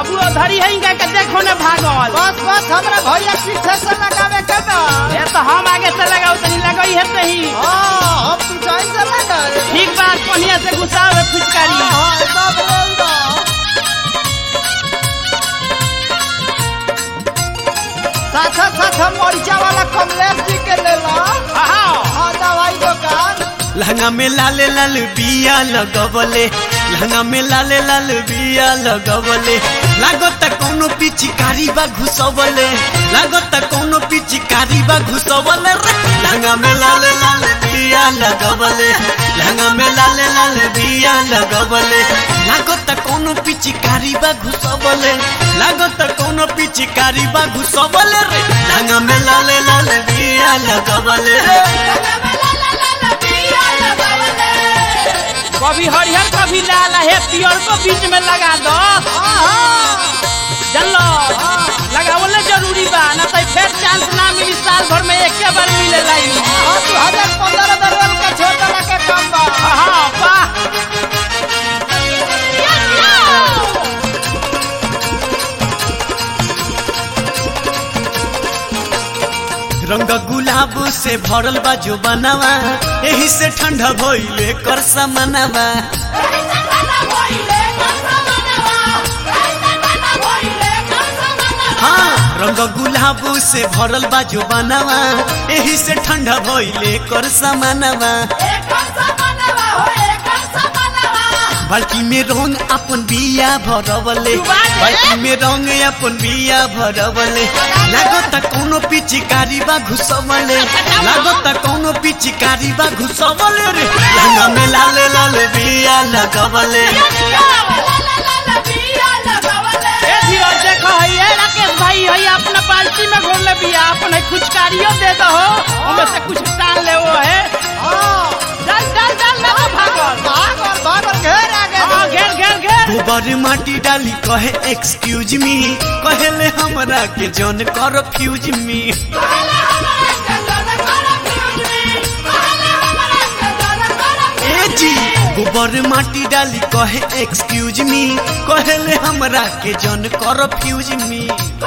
बाबू धरी है इनका के देखो ने भागल बस बस हमरा भैया पीछे से लगावे के ना ये तो हम आगे से लगाओ तनी लगई है तही हाँ हम पीछे से लगावे ठीक बात पनिया से घुसाओ है फुचकारी हाँ सब ले लो साथा साथा मरीचा वाला कमलेश जी के ले लो हाँ हाँ दवाई दुकान लहंगा में लाले लाल बिया लगवले लहंगा में लाले लाल बिया लगवले लागत कोनो पिचकारी बा घुसवले लागत कोनो पिचकारी बा घुसवले रे लहंगा में लाले लाल बिया लगवले लहंगा में लाले लाल बिया लगवले लागत कोनो पिचकारी बा घुसवले लागत कोनो पिचकारी बा घुसवले रे लहंगा में लाले लाल बिया लगवले कभी हरिहर कभी लाल है पियर को बीच में लगा दो चलो लगावले जरूरी बा ना तो फिर चांस ना मिली साल भर में एक बार मिले लाइन हाँ दो हजार पंद्रह दरअसल का छोटा लगा कम बा हाँ वाह रंग गुलाब से भरल बा जो बनावा एही से ठंडा भइले कर समनवा हाँ रंग गुलाब से भरल बा जो बनावा एही से ठंडा भइले कर समनवा बाल्टी में रंग अपन बिया भरवले बाल्टी में रंग अपन बिया भरवले लागत कोनो पिचकारी बा घुसवले लागत कोनो पिचकारी बा घुसवले रे लहंगा में लाल लाल बिया लगवले ए धीरज देखो है ये राकेश भाई है अपना बाल्टी में घोल ले बिया अपन है कुचकारियो दे दो उनमें से कुछ डाल ले वो है हाँ डाल डाल डाल ना तो भागल भागल भागल घेर आगे हाँ घेर घेर घेर गोबर माटी डाली कहे एक्सक्यूज मी कहेले हमरा के जन कर फ्यूज मी ए जी गोबर माटी डाली कहे एक्सक्यूज मी कहेले हमरा के जन कर फ्यूज मी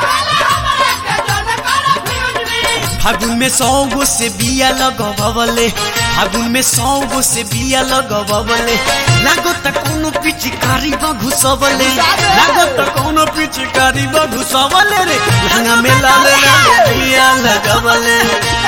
फागुन में सौ गो से बिया लगवले फागुन में सौ गो से बिया लगवले लागो त कोनो पिचकारी बा घुसवले लागो त कोनो पिचकारी बा घुसवले रे लहंगा में लाल लाल बिया लगवले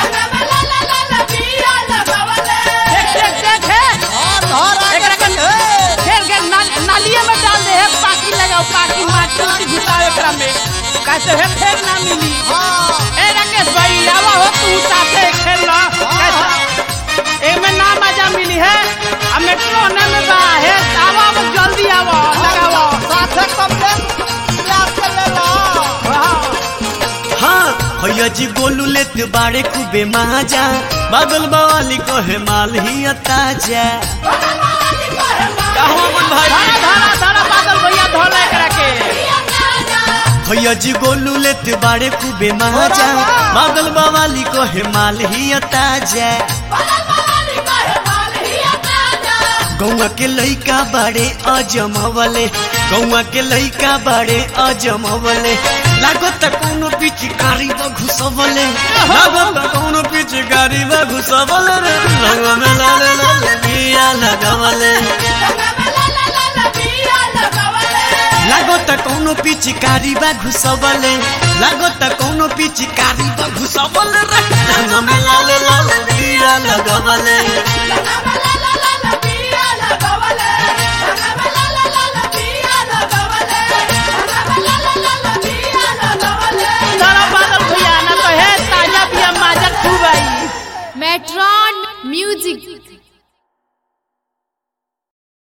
देख देख देख है हाँ धर एकरा आगे के घेर घेर नाल- नालिये में डाल दे है पाकी लगाओ पाकी माटी उटी घुसाओ एकरा में कैसे है फेर ना मिली हाँ ए राकेश भाई आवा हो तू साथे खेल लो कैसा एमे ना मजा मिली है आ मेट्रो ने में बा है आवा अब जल्दी आवा लगाओ साथे कमलेश प्यार से ले लो हाँ भैया जी गोलू लेत बाड़े खूबे माजा बादल बवाली कहे माल ही ताजा कहवा मन भाई धरा धरा धरा बादल भैया धोला एकरा के भैया जी गोलू लेत बाड़े खूबे माजा बादल बवाली कहे माल ही ताजा गौआ के लइका बाड़े अजमवले गौआ के लइका बाड़े अजमवले लागत कोनो पिचकारी बा घुसवले लागत कोनो पिचकारी बा घुसवले रे लंगा में लाल लाल बिया लगवले लागत कोनो पिचकारी बा घुसवले लागत कोनो पिचकारी बा घुसवले रे लंगा में लाल लाल बिया लगवले